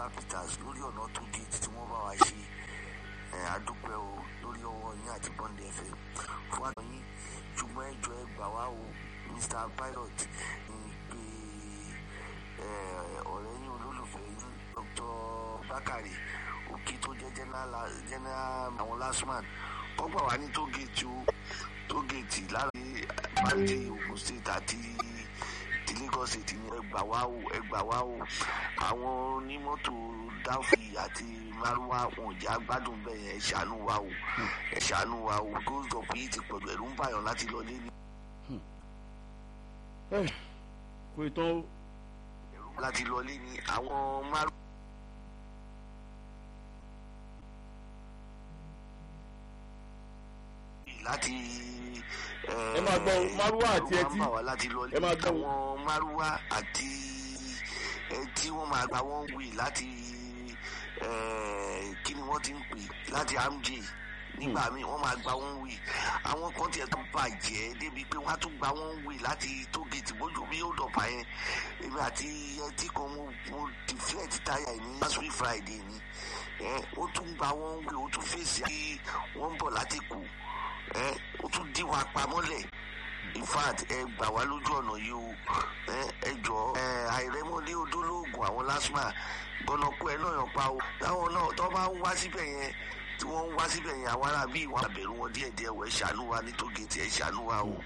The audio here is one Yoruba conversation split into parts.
peters lórí ọ̀nà tó gate tí wọ́n bá wa ṣe àdúpẹ́ o lórí ọwọ́ yín àti bọ́ndì ẹ̀fẹ̀ fún àtọ̀ yín ṣùgbọ́n ẹjọ́ ẹ gbà wá o mr pilot ní pé ọ̀rẹ́ yín olólùfẹ́ yín dr bakari òkè tó jẹ́ general àwọn lastman kọ́gbà wá ní tógèètì o tógèètì láàrin báńkì ogun state àti ti lagos state ní ẹgbà wá o ẹgbà wá o àwọn onímọ́tò dáfì àti márùwá wọn ò jẹ́ agbádùn bẹ́ẹ̀ yẹn ẹ ṣàánú wa o ẹ ṣàánú wa o gold up yìí ti pẹ̀lú ẹ̀rú ń bàyàn láti lọ lé ní. kò ì tán o. láti lọ lé ní àwọn márùwá. láti. ẹ máa gbọ́ márùwá àti ẹtí ẹ máa gbọ́ àwọn márùwá àti ẹtí wọ́n máa gba wọ́n wì láti kí ni wọ́n ti ń pè láti amj nígbà míì wọ́n máa gba wọ́n wì àwọn kan tiẹ̀ tó bàjẹ́ débi pé wọ́n á tún gba wọ́n wì láti tógèètì bójú bí ó dọ̀pá yẹn èmi àti ẹtí kan mo mo deflect táyà ní last week friday ni ó tún gba wọ́n wì ó tún fèsì kí wọ́n ń bọ̀ láti kù ó tún dí wa pamọ́lẹ̀ in fact ẹ gbà wá lójú ọ̀nà yìí o ẹ jọ àìrẹ́mọ́lé odólóògùn àwọn lásìmà gbọ́nàkú ẹ náà yàn pa o táwọn náà tó bá ń wá síbẹ̀ yẹn tí wọ́n ń wá síbẹ̀ yẹn àwọn ará bíi wọn àbẹ̀rù wọn díẹ̀ díẹ̀ wọ̀ ẹ ṣàánú wa ní tógèètì ẹ ṣàánú wa o.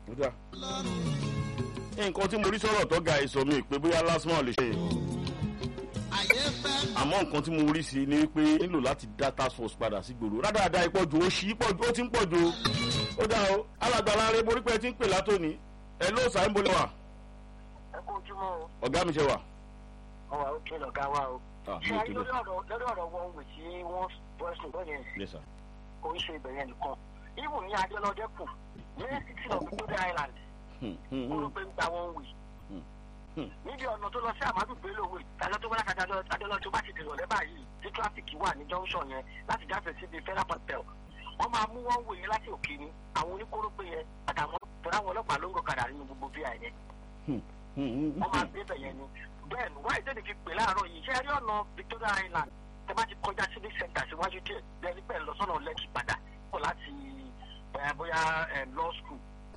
nǹkan tí mo rí sọ̀rọ̀ tó ga ìsọ mi pé bóyá lásìmọ̀ lè ṣe àmọ́ nǹkan tí mo rí sí ni wípé nílò láti dá task force padà sí gbòòrò rádaràda ìpọ̀jù ó ṣí pọ̀jù ó ti ń pọ̀jù ó dá o alàgbàlá rẹ borí pé ẹ ti ń pè látòní ẹ ló sàá ń bolẹ̀ wà. ẹ kó ojúmọ́ o. ọ̀gá mi ṣe wà. ọwọ́ àwọn òkè lọ̀gá wa o. ṣé ayé lórí ọ̀rọ̀ lórí ọ̀rọ̀ wọn wò tí wọ́n bọ́sùn lónìí kò ń ṣe ìbẹ̀rẹ̀ nìkan ibù ní adélọ́dẹ kù ní city of victoria island ó ló pé ń gba wọn wì níbi ọ̀nà tó lọ sí àmàdù gbélówó ìdájọ́ tó wáyà kájà adélọ́ tó bá ti dèrò lẹ́bà yìí tí tráfíkì wà ní junction yẹn láti jáfẹ́ síbi federal hotel wọ́n máa mú wọn wòye láti òkè ni àwọn oníkórópè yẹn àtàwọn tọ́lá àwọn ọlọ́pàá ló ń gọ̀kadà nínú gbogbo bíi àyẹn wọ́n máa gbé bẹ̀ yẹn ni bẹ́ẹ̀ ni wáyé tẹ́lẹ̀ fi pè láàárọ̀ yìí ṣé ẹ rí ọ̀nà victoria island tẹ bá ti kọjá civic center síwájú díẹ̀ bẹ́ẹ̀ nípẹ́ lọ́sọ̀nà lẹ́kì padà pọ̀ láti bóyá law school.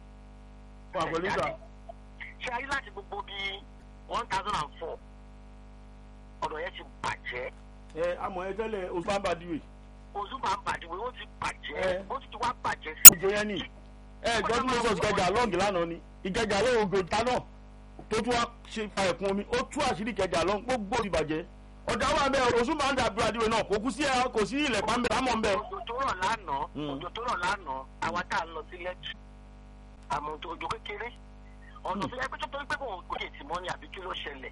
ṣé a rí láti gbogbo bíi one thousand and four ọ̀dọ̀ yẹn ti bàjẹ́. ẹ amọ̀ ẹ tẹ́lẹ̀ oṣù bá ń bàdìwé. oṣù bá ń bàdìwé ó ti bàjẹ́ ó ti wá bàjẹ́ sí. ojo yẹn ni ẹ gbọ́dọ̀ mo sọ ìkẹjà lọ́ọ̀gì lánàá ni ìkẹjà lọ́ọ̀ ògò ta náà tó tún wá ṣe fa ẹ̀kún omi ó tú àṣírí ìkẹjà lọ́ọ̀ gbogbo ti bàjẹ́ ọ̀dà wà bẹ́ẹ̀ oṣù máa ń dàbí àdìwé náà kò kú sí ẹ kò sí ilẹ̀ pàmẹ́ lámọ̀ ń bẹ́. òjò tó rọ̀ lánàá òjò tó rọ̀ lánàá àwa tá a lọ sí lẹ́tù àmọ́ òjò kékeré ọ̀nà tó yẹ pé tó torí pé kò kò lè tì mọ́ ni àbí kí ló ṣẹlẹ̀.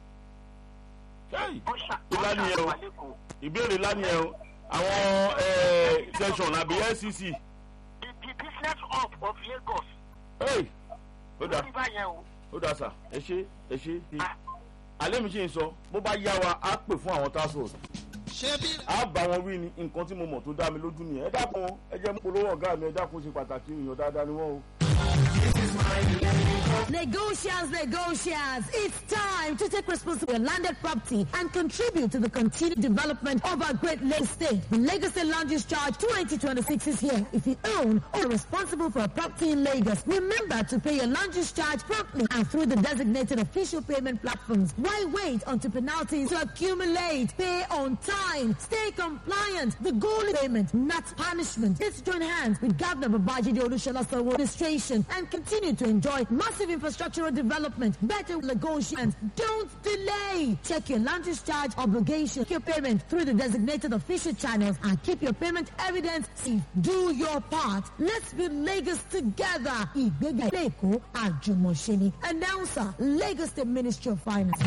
ìlànà yẹn o ìbéèrè lánàá yẹn o àwọn section àbí ncc. the the business hub of lagos. ó dà lórí báyẹn o. ó dà sà ẹ ṣe ẹ ṣe alẹ́ mi ṣe ń sọ bó bá yá wa á pè fún àwọn task force a bá wọn wí ni nǹkan tí mo mọ̀ tó dá mi lójú nìyẹn ẹ dákun ẹ jẹ́ mú polówó ọ̀gá mi ẹ dákun ṣe pàtàkì èèyàn dáadáa ni wọ́n o. Negotiants, negotiants, it's time to take responsibility for landed property and contribute to the continued development of our great Lagos state. The Lagos State Land Use Charge 2026 is here. If you own or are responsible for a property in Lagos, remember to pay your land use charge promptly and through the designated official payment platforms. Why wait until penalties to accumulate? Pay on time. Stay compliant. The goal is payment, not punishment. Let's join hands with Governor Babajide Olusola Sanwo administration and continue to enjoy massive infrastructural development, better negotiations. Don't delay. Check your land use charge obligation, your payment through the designated official channels, and keep your payment evidence safe. Do your part. Let's build Lagos together. Ìgbéga Èkó Àjùmọ̀ṣeni. Announcer, Lagos State Ministry of Finance.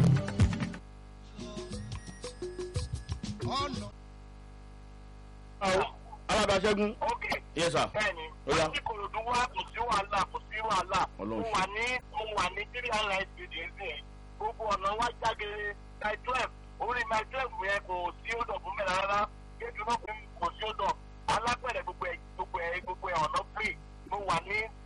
alábàáṣẹ́gun. ok yes sir. bẹ́ẹ̀ni Ó yá. láti kòròdú wá kò sí wàhálà kò sí wàhálà mo Ọlọ́run wà ní mo wà ní three hundred building sí gbogbo ọ̀nà wá jágere my twelve orí my twelve yẹn kò sí ó dọ̀ fún mi rárá kéjù náà kò sí ó dọ̀ alápẹ̀rẹ̀ gbogbo ẹ̀ gbogbo ẹ̀ gbogbo ẹ̀ ọ̀nà free mo wà ní